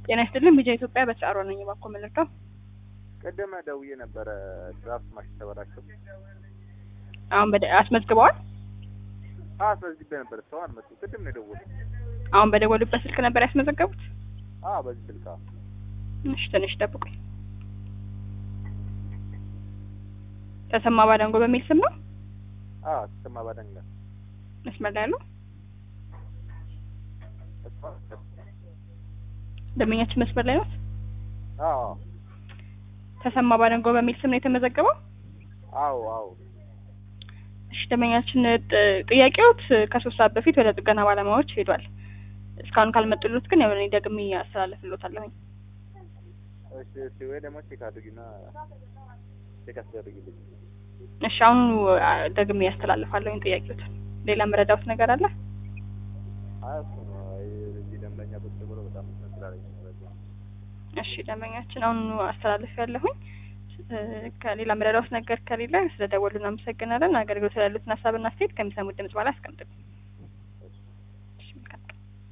ጤና ይስጥልን ቢጃ ኢትዮጵያ በተጫሮ ነኝ። እባክዎ መልእክተው ቅድም ደውዬ ነበረ ድራፍት ማሽን ተበላሸው። አሁን በደ አስመዝግበዋል። አዎ አስመዝግቤ ነበር። ሰው አልመጡም። ቅድም ነው የደወሉት። አሁን በደወሉበት ስልክ ነበር ያስመዘገቡት። አዎ በዚህ ስልክ አዎ። እሺ ትንሽ ጠብቁኝ። ተሰማ ባዳንጎ በሚል ስም ነው አዎ ተሰማ ባደንጋ መስመር ላይ ያለው ደንበኛችን መስመር ላይ ነው። አዎ ተሰማ ባዳንጎ በሚል ስም ነው የተመዘገበው። አዎ አዎ እሺ ደንበኛችን ጥ- ጥያቄዎት ከሶስት ሰዓት በፊት ወደ ጥገና ባለሙያዎች ሄዷል። እስካሁን ካልመጡሉት ግን ያው እኔ ደግሜ አስተላልፍልዎታለሁኝ። እሺ እሺ ወይ ደግሞ ቼክ አድርጊና ቼክ አስደርጊልኝ። እሺ አሁን አ፣ ደግሜ ያስተላልፋለሁኝ ጥያቄዎት። ሌላ መረዳት ነገር አለ? አይ እሱ ነው አይ እዚህ ደንበኛ ቁጭ ብሎ በጣም እንትን ስላለኝ ነው በዛ ነው። እሺ ደንበኛችን አሁን አስተላልፍ ያለሁኝ ከሌላ መረዳት ነገር ከሌለ ስለደወሉ እናመሰግናለን። አገልግሎት ስላሉትን ሀሳብና አስተያየት ከሚሰሙት ድምጽ በኋላ አስቀምጥልኝ።